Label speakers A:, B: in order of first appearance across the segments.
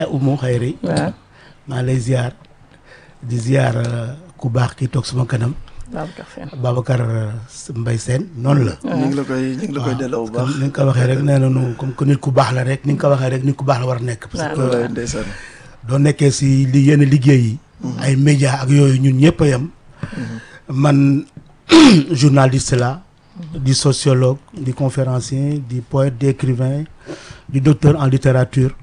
A: Umu Xayri
B: waaw
A: maa lay ziar di ziar euh, ku baax ki toog suma kanam
B: Babacar Sène
A: Babacar Mbaye Sène noonu la
C: ñu ngi la koy ñu ngi la koy delloo bu baax.
A: ni nga ko waxee rek nee nañu comme que nit ku baax la rek ni nga ko waxee rek nit ku baax la war a nekk parce que
C: wallaay ndeysaan.
A: doo nekkee si li yenn liggéey yi ay média ak yooyu ñun ñëpp a yem man journaliste la di sociologue di conférencier di poète di écrivain di docteur en littérature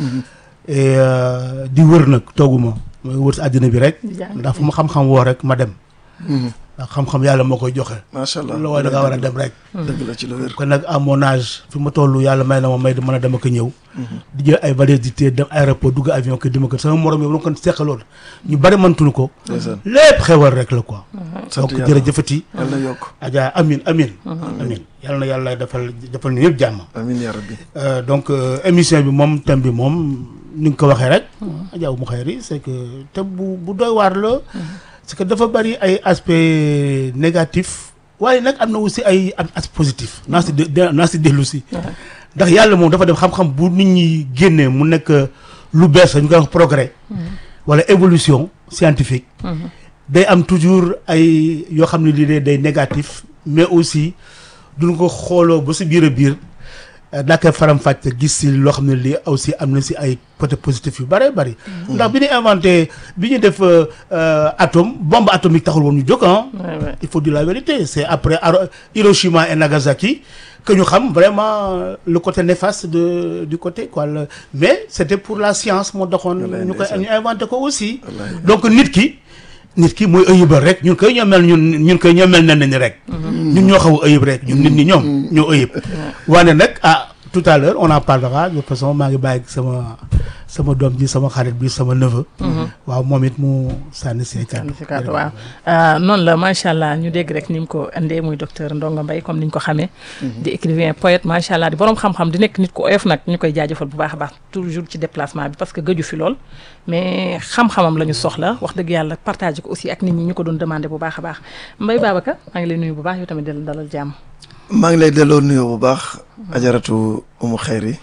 A: et euh, di wër nag tooguma mooy wër si àddina bi rek
B: di jàng.
A: ndax fu ma xam-xam woo rek ma dem ndax xam-xam yàlla moo koy joxe
C: macha allah
A: loolu da nga war a dem rek
C: dëgg la ci lu wér.
A: kon nag à mon âge fi ma toll yàlla may na ma may mën a dama ko ñëw di jël ay valise di téye dem aéroport dugg avion ko dima ko sama morom yi ma ko seqaloon ñu bari mëntuñu ko
C: ndeysaan
A: lépp xewal rek la quoi
C: sant
A: donc
C: yàlla
A: jërëjëfati
C: yàlla na yokk.
A: Adja amin amin amin yàlla na yàlla defal defal ñu yëpp jàmm
C: amiin yaa rabbi.
A: Euh, donc euh, émission bi moom thème bi moom ni nga ko waxee rek Adja Oumou Khayri c'est que thème bu bu doy waar la c'est que dafa bari ay aspects négatifs waaye nag am na aussi ay am aspect positif naa si de de- naa si dellu si ndax yàlla moom dafa def xam-xam bu nit ñi génnee mu nekk lu bees la ñu koy wax progrès wala évolution scientifique day am toujours ay yoo xam ne lii de day négatif mais aussi duñ ko xooloo ba si biir a biir daa koy faram-fàcce gis si loo xam ne lii aussi am na si ay côté positif yu bëree bëri. ndax bi ñu inventé bi ñu def euh, euh, atome bombe atomique taxul woon ñu jóg ah.
B: Ouais, ouais.
A: il faut dire la vérité c'est après Haro- Hiroshima et Nagasaki que ñu xam vraiment euh, le côté néfaste de du côté quoi le- mais c'était pour la science moo taxoon
C: Wallaay
A: ñu koy
C: ndeysaan.
A: ñu inventé ko aussi
C: Wallaay.
A: donc nit ki nit ki mooy ëyibal rek ñun koy ñoo mel ñun ñun koy ñoo mel nen ni rek ñun ñoo xaw a ëyib rek ñun nit ñi ñoom ñoo ëyib waane nag ah tout à l'heure on en parlera de toute façon maa ngi bàyyi sama sama doom ji sama xarit bi sama neveu waaw moom it mu sànni see kàddu
B: si kàddu waaw ah, noonu la macha allah ñu dégg rek ni mu ko indee muy docteur Ndongo Mbaye comme ni ñu ko xamee. di écrivain poète macha allah di borom xam-xam di nekk nit ku oyof nag ñu koy jaajëfal bu baax a baax toujours ci déplacement bi parce que gëju fi lool. mais xam-xamam la ñu soxla wax dëgg yàlla partagé ko aussi ak nit ñi ñu ko doon demandé bu baax a baax Mbaye Babacar maa ngi lay nuyu bu baax yow tamit di la dalal jàmm.
C: maa ngi lay delloo nuyoo bu baax. ajaratu Umu Xayri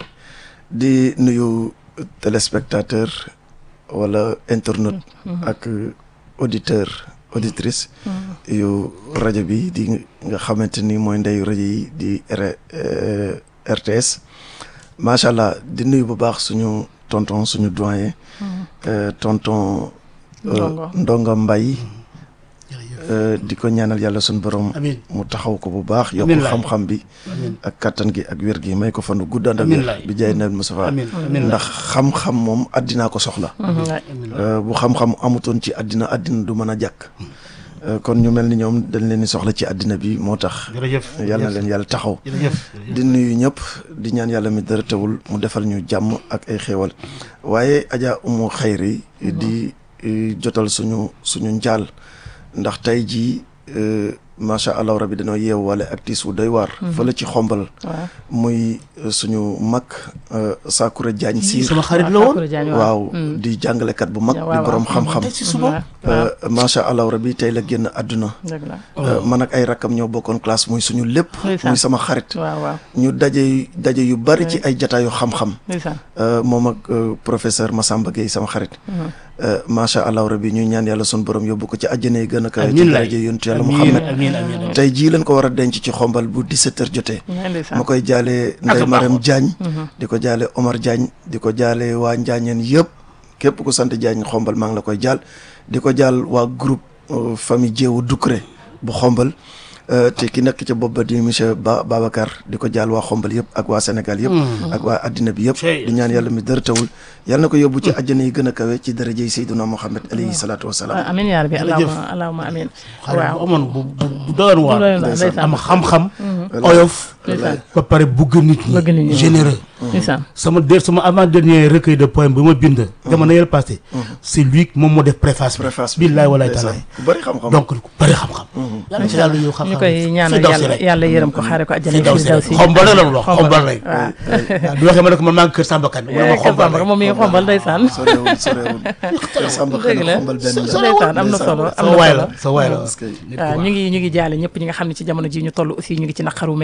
C: di nuyu téléspectateur wala internaute. ak auditeur auditrice. yu rajo bi di nga xamante ni mooy ndeyu rajo yi di R euh, RTS. macha allah di nuyu bu baax suñu tonton suñu doyen. euh, tonton. euh,
B: Ndongo.
C: Ndongo Mbaye. euh, di ko ñaanal yàlla suñu borom.
A: amiin
C: mu taxaw ko bu baax yokk
A: Amiin laay.
C: xam-xam bi
A: amiin
C: ak kattan gi ak wér gi may ko fanu guddaan ak
A: Amiin
C: wér
A: laay.
C: bi jaay nabi Mustafa
A: amiin amiin
C: ndax xam-xam moom àddinaa ko soxla
A: amiin
C: Euh, bu xam-xam amutoon ci àddina àddina du mën a jàkk Euh, kon ñu mel ni ñoom dañ leen di soxla ci àddina bi moo tax
A: jërëjëf
C: yàlla na leen yàlla taxaw
A: jërëjëf
C: di nuyu ñëpp di ñaan yàlla mi dara teewul mu defal ñu jàmm ak ay xéewal waaye Adja Umu Xayri di eh, jotal suñu suñu njaal ndax tey jii eh, macha allah rabi dañoo yeewu wala ak tiis wu doy waar. fële ci xombal.
B: waaw
C: muy eh, suñu mag eh, Sakura Diagne Siir.
A: sama xarit la woon
C: waaw di jàngalekat bu mag. di borom xam-xam.
A: tey si suba
C: Eh, macha allah rabi tey la génn àdduna.
B: dëgg la
C: Eh, man ak ay rakkam ñoo bokkoon classe muy suñu lépp.
B: Ndeysaan.
C: muy sama xarit.
B: waaw waaw
C: ñu daje daje yu bari ci ay jataayu xam-xam
B: ndeysaan
C: Euh, moom ak euh, professeur Massamba Gueye sama xarit Euh, macha allah rabbi ñuy ñaan yàlla sun borom yóbbu ko ci àjjana yi gën a kawe ci
A: amiin laay
C: daraja yontu yàlla
A: amiin
C: Muhammad
A: amiin amiin
C: tey jii lañ ko war a denc ci xombal bu 17 heures jotee
B: ngay ndeysaan
C: ma koy jaale
A: Ak
C: Ndeye
A: a
C: Marème
A: baaxoon.
C: Diagne di ko jaale Omar Diagne di ko jaale waa Njaañeen yëpp képp ku sant Diagne xombal maa ngi la koy jaal di ko jaal waa groupe euh, famille Jéewu Ducré bu xombal euh, te ki nekk ca bopp ba di monsieur Ba Babacar di ko jaal waa xombal yëpp ak waa Sénégal yëpp ak waa addina bi yëpp
A: Cey.
C: di ñaan yàlla mi dara tawul yàlla na ko yóbbu ci àjjana yi gën a kawe ci darajey Seyduna Muhammad alayhi salaatu wasalaam
B: amiin yaa rabbi
A: Jërëjëf.
B: allahumma allahumma amiin
A: xale bu
B: waaw
A: amoon bu bu bu doyoon waar
B: doyoon waar, ndeysaan.
A: am xam-xam oyof
B: ndeysaan
A: ba pare bugg nit
B: Bëgg nit ñi.
A: ñi généreux
B: ndeysaan
A: sama der sama avant dernier recueil de poème bi ma bind jamono yële passé c'est lui moom moo def préface bi
C: préface bi
A: billaay walaay
C: ndeysaan.
A: talaay
C: ku bëri xam-xam
A: donc ku bëri xam-xam yàlla ci yàlla yow xam-xam
B: ñu koy ñaanal
A: Firdawsi
B: yàlla
A: rek.
B: yàlla yërëm ko xaare ko àjjana
A: Firdawsi rek
B: Firdawsi
A: xombal rek la mu wax xombal rek
B: waaw
A: waaw du waxee ma ne ko man maa ngi kër Samba Kane mu ne ma xombal rek
B: moom mi ngi xombal ndeysaan
C: sorewul sorewul kër Samba
B: dëgg
C: Kane
B: la
C: xombal benn la
B: ndeysaan am na solo am
A: sa
B: na
A: waay
B: solo
A: la sa waay la
C: parce que
B: waaw ñu ngi ñu ngi jaale ñëpp ñi nga xam ne ci jamono ji ñu toll aussi ñu ngi ci naqaru mel nii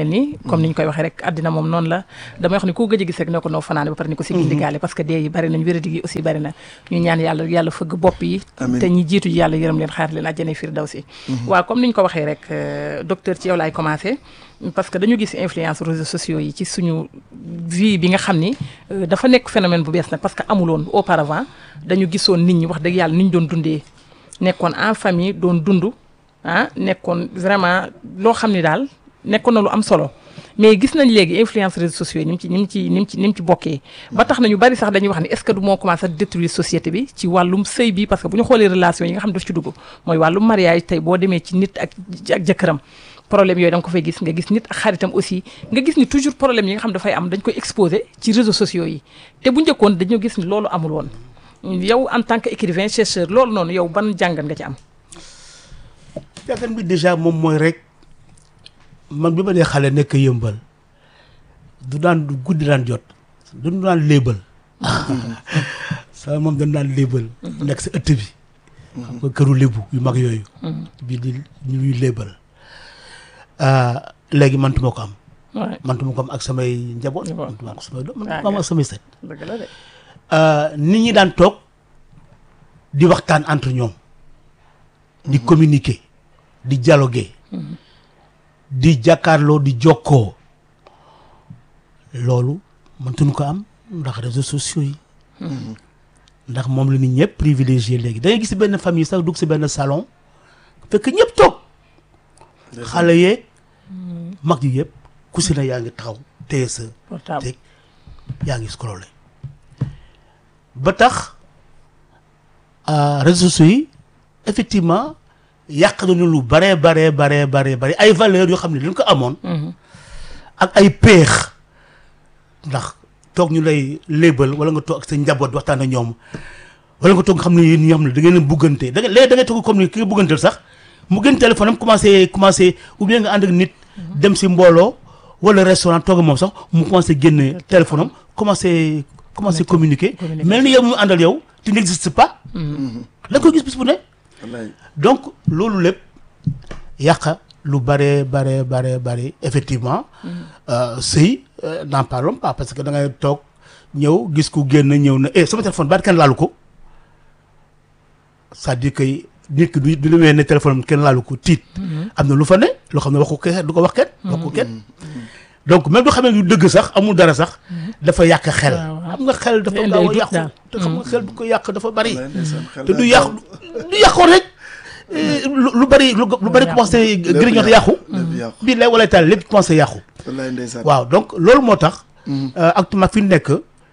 B: comme ni ñu koy waxee rek àddina moom noonu la damay wax ni ku gëj a gis rek ne ko noo fanaane ba pare ni ko si gindigaale parce que dee yi bari nañ wéradi yi aussi bari na ñu ñaan yàlla yàlla fëgg bopp yi
C: Amiin.
B: te ñi jiitu ji yàlla yërëm leen xaar leen àjjana firdawsi waaw comme ni ñu ko waxee rek euh, docteur ci yow laay commencé parce que dañu gis influence réseaux sociaux yi ci suñu vie bi nga xam ni euh, dafa nekk phénomène bu bees nag parce que amuloon auparavant dañu gisoon nit ñi wax dëgg yàlla ni ñu doon dundee nekkoon en famille doon dund ah nekkoon vraiment loo xam ni daal nekkoon na lu am solo mais gis nañ léegi influence réseaux sociaux yi ni mu ci ni mu ci ni mu ci ni mu ci bokkee ba tax na ñu bari sax dañuy wax ni est-ce que du moo commencé à détruire société bi ci wàllum sëy bi parce que bu ñu xoolee relation yi nga xam daf ci dugg mooy wàllum mariage tey boo demee ci nit ak ak jëkkëram problème yooyu da nga ko fay gis nga gis nit ak xaritam aussi nga gis ni toujours problème yi nga xam dafay am dañ koy exposé ci réseaux sociaux yi te bu njëkkoon dañoo gis ni loolu amul woon yow en tant que écrivain chercheur loolu noonu yow ban jàngat nga ci am
A: jàngat bi déjà moom mooy rek man bi ma dee xale nekk yëmbal du daan du guddi daan jot duñu daan léebal sama moom dañu daan léebal nekk sa ëtt bi xam nga këru lébu yu mag yooyu bii di ñuy léebal léegi mantuma ko am
B: waaw
A: mantuma ko am ak samay njaboot
B: Njaboot.
A: mantuma ko samay doom mantuma ko am ak samay sët
B: dëgg la de
A: nit ñi daan toog di waxtaan entre ñoom di communiquer di dialoguer di jàkkaarloo di jokkoo loolu mëntuñu ko am ndax réseaux sociaux yi ndax moom la nit ñëpp privilégié léegi da ngay gis benn famille sax dugg si benn salon fekk ñëpp toog xale yeeg mag yi yëpp ku si na yaa ngi taxaw téye sa
B: portable
A: teg yaa ngi scrollé ba tax ah, réseaux sociaux yi effectivement yàq nañu lu bare bare bare bare bare ay valeurs yoo xam ne dañ ko amoon ak ay peex ndax toog ñu lay lébal wala nga toog ak sa njaboot di waxtaan ak ñoom wala nga toog nga xam ne yéen ñoo xam ne da ngeen a buggante da nga léegi da ngay toog comme ni ki nga bugganteel sax mu gën téléphone am commencé commencé ou bien nga ànd ak nit dem si mbooloo wala restaurant toog ak moom sax mu commencé génne téléphone am commencé commencé communiquer
B: communiquer.
A: mel ni yow mu àndal yow tu n'existes pas da nga koy gis bis bu ne
C: wallaay
A: donc loolu lépp yàq lu bare bare bare bare effectivement euh, sëy euh, n'en parlons pas parce que da ngay toog ñëw gis ku génn ñëw na eh sama téléphone baat kenn laalu ko c'est-à-dire que nit ki du du demee ne téléphone am kenn laalu ko tiit am na lu fa ne loo xam ne waxu kenn du ko wax kenn wax ko kenn donc même du xamee lu dëgg sax amul dara sax dafa yàq xel
B: waaw, waaw.
A: xam nga xel dafa
B: Day indi
A: gaaw
B: ay
A: a
B: doute
A: yàqu
B: daal.
A: te xam nga xel bu ko yàq dafa bari
C: wallaay ndeysaan xel
A: te du
C: daa
A: yàqu du yàqoon rek eh, lu lu bari lu lu bari
B: yàqu.
A: commencé
C: Lépp
A: grignoter yàqu
C: lépp yàqu
A: bii lay wala taal lépp commencé yàqu
C: wallaay ndeysaan
A: waaw donc loolu moo tax euh, actuellement fi ñu nekk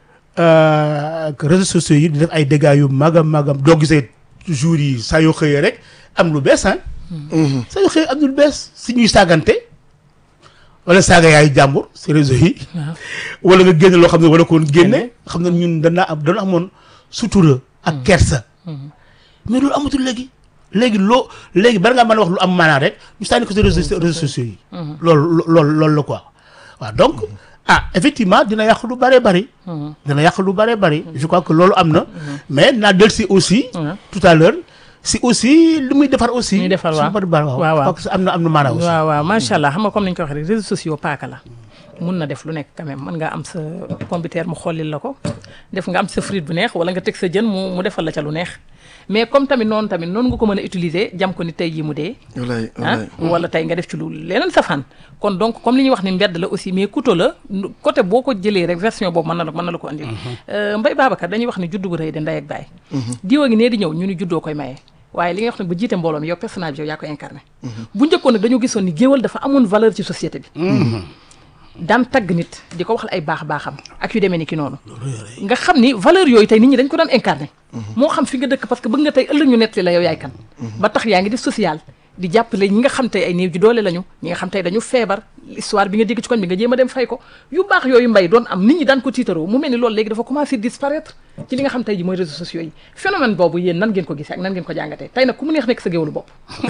A: euh, que réseaux sociaux yi di def ay dégâts yu mag a mag a doo gisee jours yi saa yoo xëyee rek am lu bees ah
C: Mhm.
A: saa yoo xëyee am lu bees si ñuy saagante wala saaga yaayu jàmbur si réseau yi
B: waaw
A: wala nga génne loo xam ne wala ko woon génne
B: Génne.
A: xam ne ñun danaa am dana amoon sutura ak kersa mais loolu amatul léegi léegi loo léegi bari ngaa mën a wax lu am maanaa rek ñu sànni ko si réseaux réseaux sociaux yi loolu loolu loolu la quoi waaw donc ah effectivement dina yàq lu bëree bëri dina yàq lu bëree bëri je crois que loolu am na mais naa del si aussi
B: Ouais.
A: tout à l'heure si aussi li muy defar aussi
B: Muy defar,
A: su
B: waaw.
A: bari bari waaw
B: Waaw, waaw.
A: parce que am na am na maanaa aussi
B: waaw waaw macha allah xam nga comme ni ñu ko waxee rek réseaux sociaux paaka la mun na def lu nekk quand même mën nga am sa pompiteer mu xollil la ko def nga am sa frite bu neex wala nga teg sa jën mu mu defal la ca lu neex mais comme tamit noonu tamit noonu nga ko mën a utiliser jam ko ni tey jii mu dee
C: wallaay
B: ah
C: wallaay
B: wala tey nga def ci lu leneen safaan kon donc comme li ñuy wax ni mbedd la aussi mais couteau la nu- côté boo ko jëlee rek version boobu mën na la mën na la ko andil Mbaye Babacar dañuy wax ni juddu bu rëy de ndey ak baay diwa ngi nee di ñëw ñu ni juddoo koy maye waaye li nga wax nag ba jiite mbooloo mi yow personnage bi yow yaa ko incarné bu njëkkoon nag dañoo gisoon ni géwal dafa amoon valeur ci société bi daan tagg nit di ko waxal ay baax baaxam ak yu demee ni ki noonu nga xam ni valeur yooyu tey nit ñi dañ ko daan incarné moo xam fi nga dëkk parce que bëgg nga tey ëllëg ñu nettali la yow yaay kan ba tax yaa ngi di social di jàppale ñi nga xam tey ay néew ji doole lañu ñi nga xam tey dañu feebar histoire bi nga dégg ci koñ bi nga jéem a dem fay ko yu baax yooyu mbay doon am nit ñi daan ko tiitaroo mu mel ni loolu léegi dafa commencé disparaître ci li nga xam tey ji mooy réseaux sociaux yi phénomène boobu yéen nan ngeen ko gisee ak nan ngeen ko jàngatee tey nag ku mu neex nekk sa géwalu bopp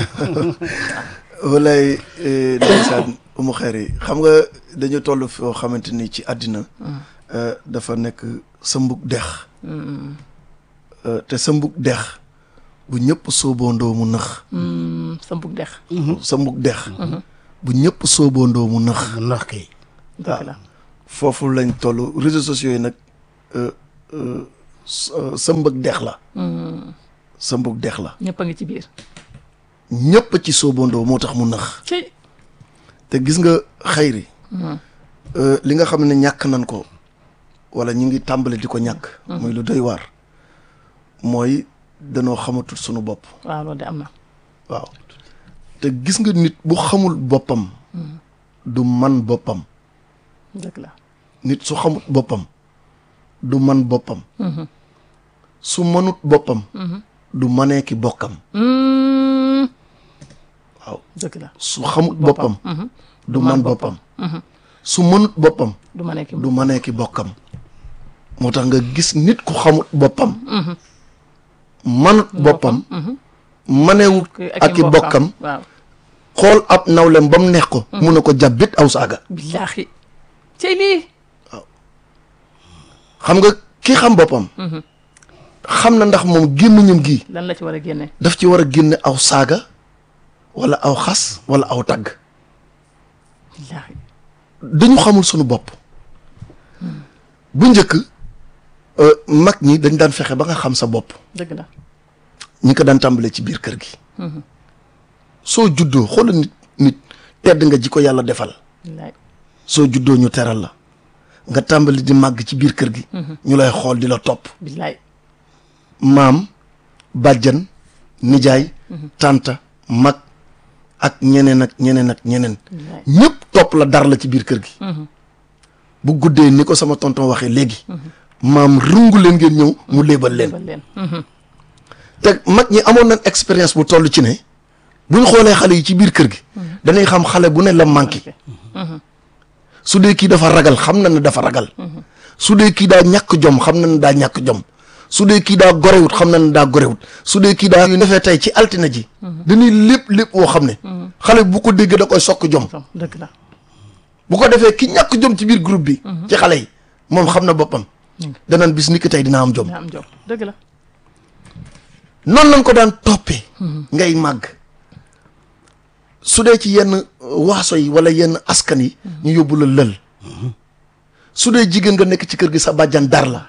C: wallaay eh, ndeysaan umu xeer yi xam nga dañu toll foo xamante ni ci àddina eh, dafa nekk sa mbug dex Eh, te sa mbug dex bu ñëpp sóoboondoo mu nëx
B: sa mbug dex
C: sa mbug dex bu ñëpp sóoboondoo mu nëx
A: mu nax kay
B: dëgg la
C: foofu lañ toll réseaux sociaux yi nag euh, euh, sa- sa mbëg dex la sa mbëg dex la
B: ñëpp a ngi ci biir
C: ñëpp ci soobandoo moo tax mu nax
B: ci
C: te gis nga xayri euh, li nga xam ne ñàkk nañ ko wala ñu ngi tàmbali di ko ñàkk muy lu doy waar mooy danoo xamatul sunu bopp
B: waaw loolu de am na
C: waaw te gis nga nit bu xamul boppam du man boppam
B: dëgg la
C: nit su xamut boppam du man boppam su mënut boppam du manee ki bokkam
B: Mm,
C: waaw
B: dëgg la
C: su xamut boppam du man boppam su mënut boppam
B: du ma nekk
C: du manee ki bokkam moo tax nga gis nit ku xamut boppam manut boppam manewut ak i bokkam
B: waaw
C: xool ab nawlem ba mu neex ko mun na ko jàbbit aw saaga
B: billaahi cey lii
C: xam nga ki xam boppam xam na ndax moom gémmiñam gi
B: lan la ci war a génne
C: daf ci war a génne aw saaga wala aw xas wala aw tagg
B: billaahi
C: dañu xamul sunu bopp bu njëkk euh, mag ñi dañ daan fexe ba nga xam sa bopp
B: dëgg la
C: ñi ko daan tàmbalee ci biir kër gi soo juddoo xoola nit nit tedd nga ji ko yàlla defal
B: billaahi
C: soo juddoo ñu teral la nga tàmbali di màgg ci biir kër gi ñu lay xool di la topp
B: billaahi
C: maam bàjjan nijaay tànta mag ak ñeneen ak ñeneen ak ñeneen
B: billaahi
C: ñëpp topp la dar la ci biir kër gi bu guddee ni ko sama tonton waxee léegi maam rungu leen ngeen ñëw mu léebal leen
B: bal leen
C: te mag ñi amoon nañ expérience bu toll ci ne buñ xoolee xale yi ci biir kër gi danay xam xale bu ne la manqué su dee kii dafa ragal xam na ne dafa ragal su dee kii daa ñàkk jom xam na ne daa ñàkk jom su dee kii daa gorewut xam na ne daa gorewut su dee kii daa yu defee tey ci altine ji dañuy lépp lépp woo xam ne xale bu ko dégg da koy sokk jom
B: som dëgg la
C: bu ko defee ki ñàkk jom ci biir groupe bi ci xale yi moom xam na boppam danaan bis ni ki tey dina am jom
B: nga am jom dëgg la
C: noonu lañ ko daan toppee ngay màgg su dee ci yenn waaso yi wala yenn askan yi ñu yóbbu la lël su dee jigéen nga nekk ci kër gi sa bàjjan dar la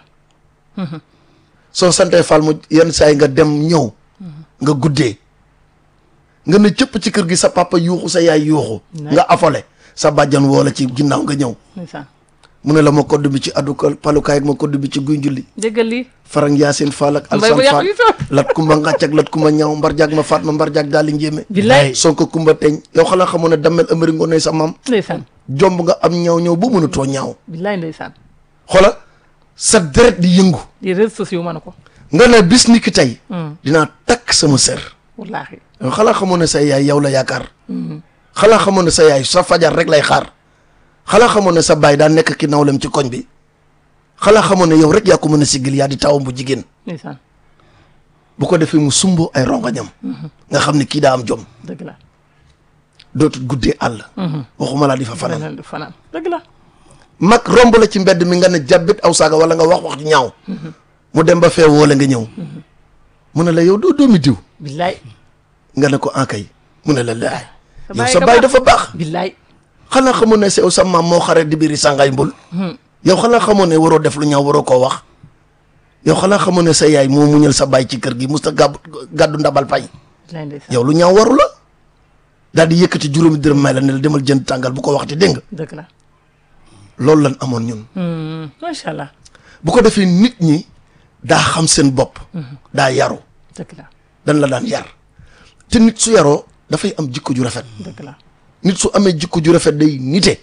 C: soo santee fal mu yenn saa yi nga dem ñëw nga guddee nga ne cëpp ci kër gi sa papa yuuxu sa yaay yuuxu nga afole sa bàjjan woo la ci ginnaaw nga ñëw
B: ndeysaan
C: mu ne la ma kodd bi ci addu palukaay ak ma kodd bi ci guy njulli
B: déggal lii
C: farang yaasin faal ak
B: mbay
C: alsan
B: bu yàqu
C: faal
B: yi toog
C: lat kumba ngàcc ak lat kumba ñaaw mbar jaag ma faat ma mbar jaag daal di njéeme
B: billaay
C: sonko kumba teñ yow xanaa xamoon ne dammel ëmëri ngoonee sa maam
B: ndeysaan
C: jomb nga am ñaaw ñëw bu mënutoo ñaaw
B: billaay ndeysaan
C: xoola sa deret di yëngu
B: di réseaux sociaux mën ko
C: nga ne bis ni ki tey dinaa takk sama sër
B: wallaahi
C: yow xanaa xamoon ne sa yaay yow la yaakaar xanaa xamoon ne sa yaay sa fajar rek lay xaar xanaa xamoon ne sa baay daa nekk ki nawlem ci koñ bi xanaa xamoon ne yow rek yaa ko mën a siggil yaa di tawam bu jigéen
B: ndeysaan
C: bu ko defee mu sumbo ay rongañam nga xam ne kii daa am jom
B: dëgg la
C: dootul guddee àll waxuma laa di fa fanaan
B: fanaan fanaan dëgg la
C: mag romb la ci mbedd mi nga ne jàbbit aw saaga wala nga wax wax ju ñaaw mu dem ba fee woole nga ñëw mu ne la yow doo doomi diw
B: billaay
C: nga ne ko ankay mu ne la laay yow
B: baay
C: sa
B: nga
C: baay
B: baax.
C: dafa baax
B: billaay
C: xanaa xamoon ne sew sa maam moo xare di biiri sàngaay mbul yow xanaa xamoon ne waroo def lu ñaaw waroo koo wax yow xanaa xamoon ne sa yaay moo muñal sa baay ci kër gi musta gàbb gàddu ndabal pay
B: billaay ndeysaan
C: yow lu ñaaw waru la daal di yëkkati juróomi dërëm may la ne la demal jënd tàngal bu ko waxti dégg nga
B: dëgg la
C: loolu lan amoon ñun
B: Hmm, macha allah
C: bu ko defee nit ñi daa xam seen bopp daa yaru
B: dëgg la
C: dañ la daan yar te nit su yaroo dafay am jikko ju rafet
B: dëgg la
C: nit su amee jikko ju rafet day nite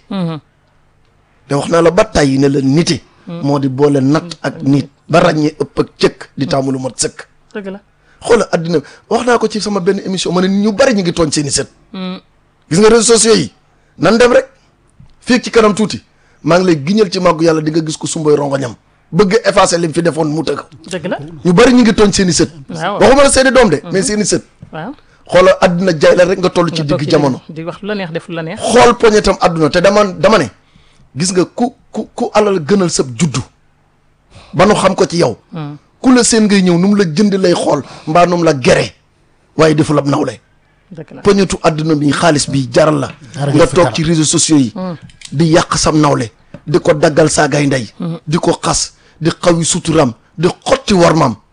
C: te wax naa la ba tàyyi ne la nite moo di boole natt ak nit ba ràññee ëpp ak cëkk di taamu lu mat sëkk
B: dëgg la
C: xoola addina wax naa ko ci sama benn émission ma ne ñu bari ñu ngi tooñ seeni sët gis nga réseaux sociaux yi nan dem rek fii ci kanam tuuti maa ngi lay giñal ci màggu yàlla di nga gis ko sumboy rongoñam bëgg effacer lim fi defoon mu tëgg
B: dëgg la
C: ñu bari ñu ngi tooñ seeni sët
B: waaw
C: waxuma la seeni doom de mais seeni sët
B: waaw
C: xoola adduna jaay la rek nga toll ci
B: nga toog
C: digg jamono
B: di wax lu la neex def lu la neex
C: xool poñetam adduna te dama dama ne gis nga ku ku ku alal gënal sab juddu ba nu xam ko ci yow ku la seen ngay ñëw nu mu la jënd lay xool mbaa nu mu la gere waaye deful ab nawle
B: dëgg la
C: poñetu adduna bi xaalis bi jaral la
A: Dara
C: nga
A: nga fi
C: toog
A: dara.
C: ci réseaux sociaux yi di yàq sam nawle di ko daggal saagay ndey di ko xas di xawi suturam di xotti warmam